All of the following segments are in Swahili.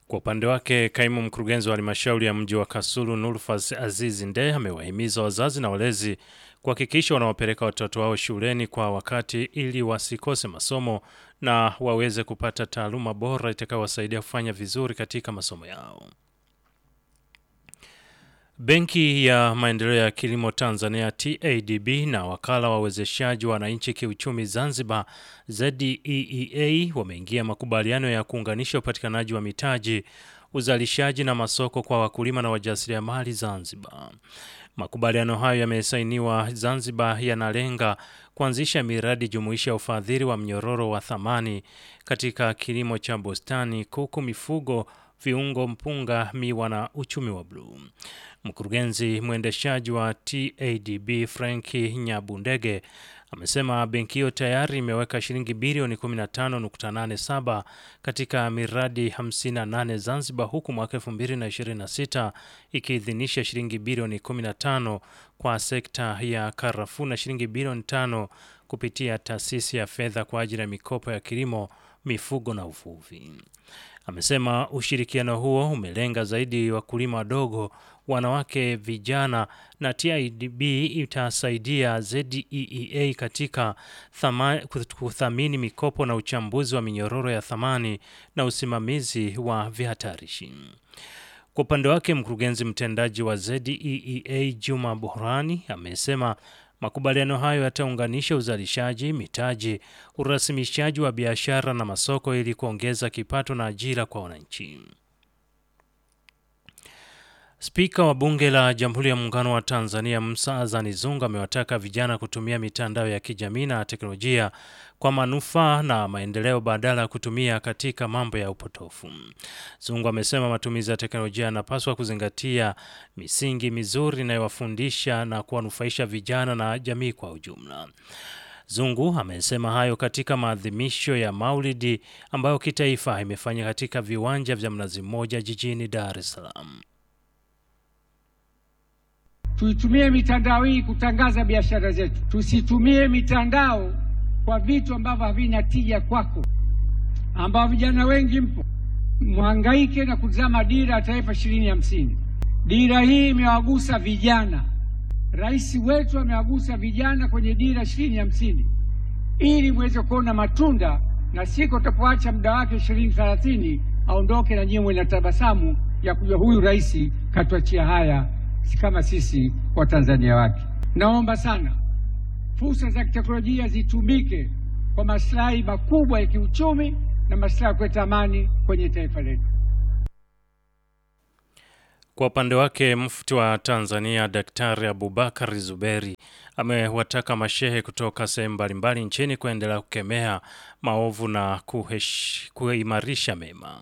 Kwa upande wake, kaimu mkurugenzi wa halmashauri ya mji wa Kasulu Nurfas Azizi Nde amewahimiza wazazi na walezi kuhakikisha wanawapeleka watoto wao shuleni kwa wakati ili wasikose masomo na waweze kupata taaluma bora itakayowasaidia kufanya vizuri katika masomo yao. Benki ya Maendeleo ya Kilimo Tanzania TADB na wakala wa uwezeshaji wa wananchi kiuchumi Zanzibar ZEEA wameingia makubaliano ya kuunganisha upatikanaji wa mitaji, uzalishaji na masoko kwa wakulima na wajasiriamali Zanzibar. Makubaliano hayo yamesainiwa Zanzibar yanalenga kuanzisha miradi jumuishi ya ufadhili wa mnyororo wa thamani katika kilimo cha bustani, kuku, mifugo, viungo, mpunga, miwa na uchumi wa bluu. Mkurugenzi mwendeshaji wa TADB Franki Nyabundege amesema benki hiyo tayari imeweka shilingi bilioni 15.87 katika miradi 58 Zanzibar, huku mwaka 2026 ikiidhinisha shilingi bilioni 15 kwa sekta ya karafuu na shilingi bilioni 5 kupitia taasisi ya fedha kwa ajili ya mikopo ya kilimo, mifugo na uvuvi. Amesema ushirikiano huo umelenga zaidi wakulima wadogo, wanawake, vijana na TIDB itasaidia ZEEA katika thama, kuthamini mikopo na uchambuzi wa minyororo ya thamani na usimamizi wa vihatarishi. Kwa upande wake, mkurugenzi mtendaji wa ZEEA Juma Bohrani amesema makubaliano hayo yataunganisha uzalishaji, mitaji, urasimishaji wa biashara na masoko ili kuongeza kipato na ajira kwa wananchi. Spika wa Bunge la Jamhuri ya Muungano wa Tanzania Musa Azani Zungu amewataka vijana kutumia mitandao ya kijamii na teknolojia kwa manufaa na maendeleo badala ya kutumia katika mambo ya upotofu. Zungu amesema matumizi ya teknolojia yanapaswa kuzingatia misingi mizuri inayowafundisha na kuwanufaisha vijana na jamii kwa ujumla. Zungu amesema hayo katika maadhimisho ya Maulidi ambayo kitaifa imefanya katika viwanja vya Mnazi Mmoja jijini Dar es Salaam. Tuitumie mitandao hii kutangaza biashara zetu, tusitumie mitandao kwa vitu ambavyo havina tija kwako, ambao vijana wengi mpo mhangaike na kutazama dira ya taifa ishirini hamsini. Dira hii imewagusa vijana, rais wetu amewagusa vijana kwenye dira ishirini hamsini ili mweze kuona matunda, na siku utapoacha muda wake ishirini thelathini aondoke na nyiwe na tabasamu ya kujua huyu rais katuachia haya kama sisi Watanzania wake. Naomba sana fursa za kiteknolojia zitumike kwa maslahi makubwa ya kiuchumi na maslahi ya kuleta amani kwenye taifa letu. Kwa upande wake, mufti wa Tanzania Daktari Abubakar Zuberi amewataka mashehe kutoka sehemu mbalimbali nchini kuendelea kukemea maovu na kuhesh, kuimarisha mema.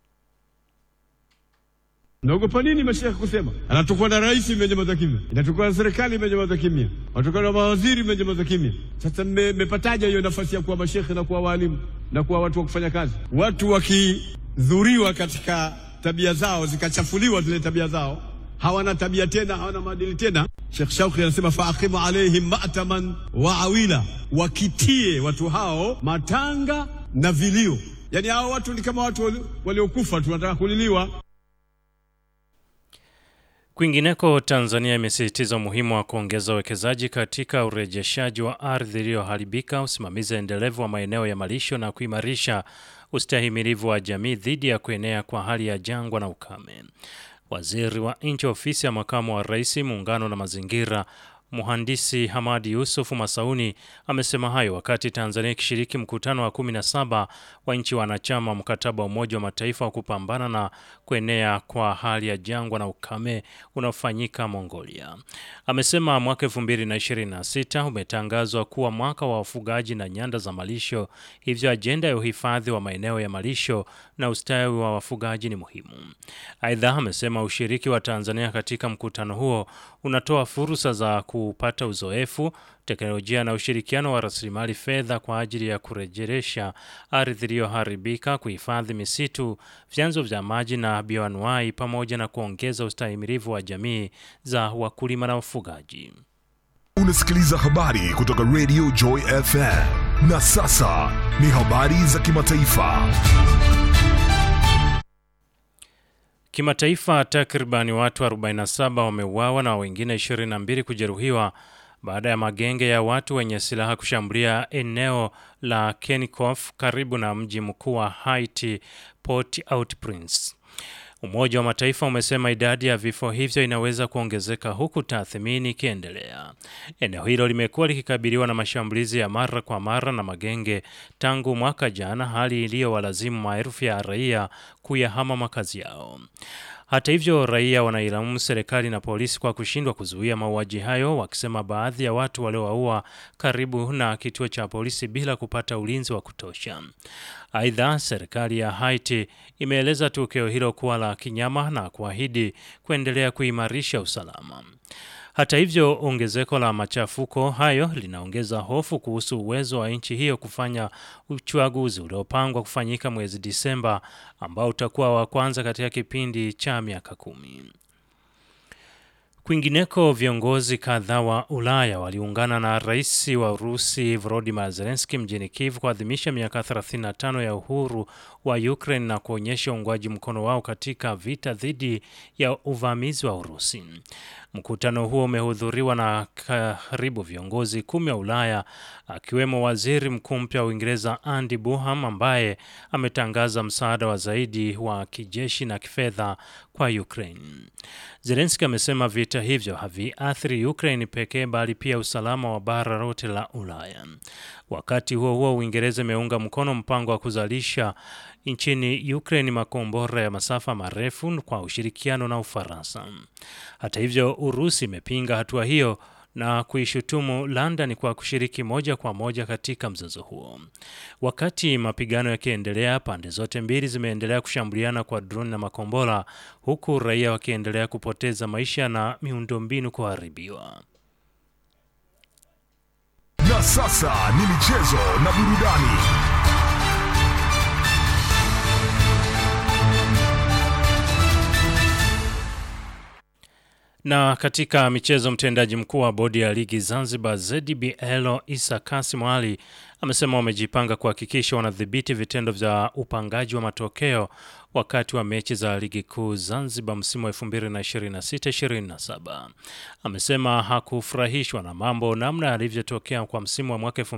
Naogopa nini mashehe kusema? Anatokwa na rais imenyamaza kimya, inatokwa na serikali imenyamaza kimya, anatokwa na mawaziri imenyamaza kimya. Sasa mmepataja hiyo nafasi ya kuwa mashehe na kuwa walimu na kuwa watu wa kufanya kazi? Watu wakidhuriwa katika tabia zao zikachafuliwa zile tabia zao, hawana tabia tena, hawana maadili tena. Sheikh Shauki anasema faaqimu alaihim mataman wa awila, wakitie watu hao matanga na vilio. Yani hao watu ni kama watu waliokufa tu, wanataka kuliliwa. Kwingineko, Tanzania imesisitiza umuhimu wa kuongeza uwekezaji katika urejeshaji wa ardhi iliyoharibika, usimamizi endelevu wa maeneo ya malisho na kuimarisha ustahimilivu wa jamii dhidi ya kuenea kwa hali ya jangwa na ukame. Waziri wa Nchi Ofisi ya Makamu wa Rais, Muungano na Mazingira, Mhandisi Hamadi Yusuf Masauni amesema hayo wakati Tanzania ikishiriki mkutano wa 17 wa nchi wanachama mkataba wa Umoja wa Mataifa wa kupambana na kuenea kwa hali ya jangwa na ukame unaofanyika Mongolia. Amesema mwaka 2026 umetangazwa kuwa mwaka wa wafugaji na nyanda za malisho, hivyo ajenda ya uhifadhi wa maeneo ya malisho na ustawi wa wafugaji ni muhimu. Aidha, amesema ushiriki wa Tanzania katika mkutano huo unatoa fursa za kupata uzoefu, teknolojia na ushirikiano wa rasilimali fedha kwa ajili ya kurejesha ardhi iliyoharibika, kuhifadhi misitu, vyanzo vya maji na bioanuai, pamoja na kuongeza ustahimilivu wa jamii za wakulima na wafugaji. Unasikiliza habari kutoka Radio Joy FM. Na sasa ni habari za kimataifa. Kimataifa, takriban watu 47 wameuawa na wengine 22 kujeruhiwa baada ya magenge ya watu wenye silaha kushambulia eneo la Kenikof karibu na mji mkuu wa Haiti, Port-au-Prince. Umoja wa Mataifa umesema idadi ya vifo hivyo inaweza kuongezeka huku tathmini ikiendelea. Eneo hilo limekuwa likikabiliwa na mashambulizi ya mara kwa mara na magenge tangu mwaka jana, hali iliyowalazimu maelfu ya raia kuyahama makazi yao. Hata hivyo, raia wanailaumu serikali na polisi kwa kushindwa kuzuia mauaji hayo, wakisema baadhi ya watu waliowaua karibu na kituo cha polisi bila kupata ulinzi wa kutosha. Aidha, serikali ya Haiti imeeleza tukio hilo kuwa la kinyama na kuahidi kuendelea kuimarisha usalama. Hata hivyo, ongezeko la machafuko hayo linaongeza hofu kuhusu uwezo wa nchi hiyo kufanya uchaguzi uliopangwa kufanyika mwezi Disemba ambao utakuwa wa kwanza katika kipindi cha miaka kumi. Kwingineko, viongozi kadhaa wa Ulaya waliungana na rais wa Urusi Volodymyr Zelensky mjini Kiev kuadhimisha miaka 35 ya uhuru wa Ukraine na kuonyesha uungwaji mkono wao katika vita dhidi ya uvamizi wa Urusi. Mkutano huo umehudhuriwa na karibu viongozi kumi wa Ulaya akiwemo waziri mkuu mpya wa Uingereza Andy Buham ambaye ametangaza msaada wa zaidi wa kijeshi na kifedha kwa Ukraine. Zelensky amesema vita hivyo haviathiri Ukraine pekee bali pia usalama wa bara lote la Ulaya. Wakati huo huo, Uingereza imeunga mkono mpango wa kuzalisha nchini Ukraine makombora ya masafa marefu kwa ushirikiano na Ufaransa. Hata hivyo, Urusi imepinga hatua hiyo na kuishutumu London kwa kushiriki moja kwa moja katika mzozo huo. Wakati mapigano yakiendelea, pande zote mbili zimeendelea kushambuliana kwa droni na makombora, huku raia wakiendelea kupoteza maisha na miundombinu kuharibiwa. Na sasa ni michezo na burudani. Na katika michezo, mtendaji mkuu wa bodi ya ligi Zanzibar ZBL Isa Kasim Ali amesema wamejipanga kuhakikisha wanadhibiti vitendo vya upangaji wa matokeo wakati wa mechi za ligi kuu Zanzibar msimu wa 2026-2027. Amesema hakufurahishwa na mambo namna yalivyotokea kwa msimu wa mwaka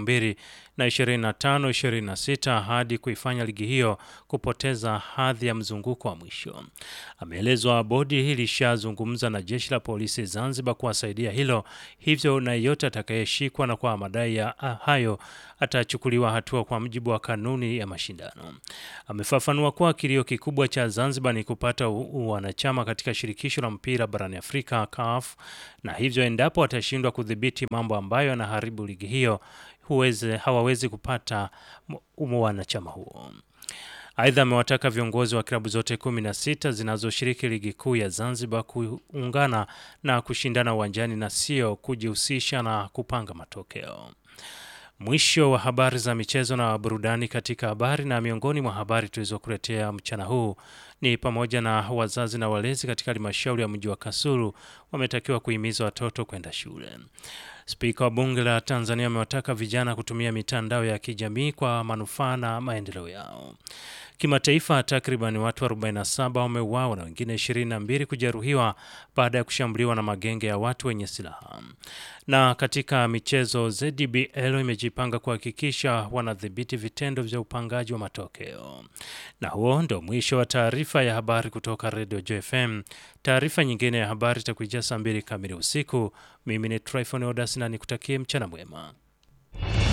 2025-2026 hadi kuifanya ligi hiyo kupoteza hadhi ya mzunguko wa mwisho. Ameelezwa bodi hili lishazungumza na jeshi la polisi Zanzibar kuwasaidia hilo, hivyo na yeyote atakayeshikwa na kwa madai ya hayo atachukuliwa hatua kwa mujibu wa kanuni ya mashindano. Amefafanua kuwa kilio kikubwa cha Zanzibar ni kupata wanachama katika shirikisho la mpira barani Afrika CAF, na hivyo endapo watashindwa kudhibiti mambo ambayo yanaharibu ligi hiyo huweze, hawawezi kupata wanachama huo. Aidha, amewataka viongozi wa klabu zote kumi na sita zinazoshiriki ligi kuu ya Zanzibar kuungana na kushindana uwanjani na sio kujihusisha na kupanga matokeo. Mwisho wa habari za michezo na burudani. Katika habari na miongoni mwa habari tulizokuletea mchana huu ni pamoja na wazazi na walezi katika halmashauri ya mji wa Kasulu wametakiwa kuhimiza watoto kwenda shule. Spika wa bunge la Tanzania amewataka vijana kutumia mitandao ya kijamii kwa manufaa na maendeleo yao. Kimataifa, takriban watu 47 wameuawa na wengine 22 kujeruhiwa baada ya kushambuliwa na magenge ya watu wenye silaha. Na katika michezo, ZBL imejipanga kuhakikisha wanadhibiti vitendo vya upangaji wa matokeo. Na huo ndio mwisho wa taarifa ya habari kutoka Radio JFM. Taarifa nyingine ya habari itakujia saa mbili kamili usiku. Mimi ni Tryphon Odas na nikutakie mchana mwema.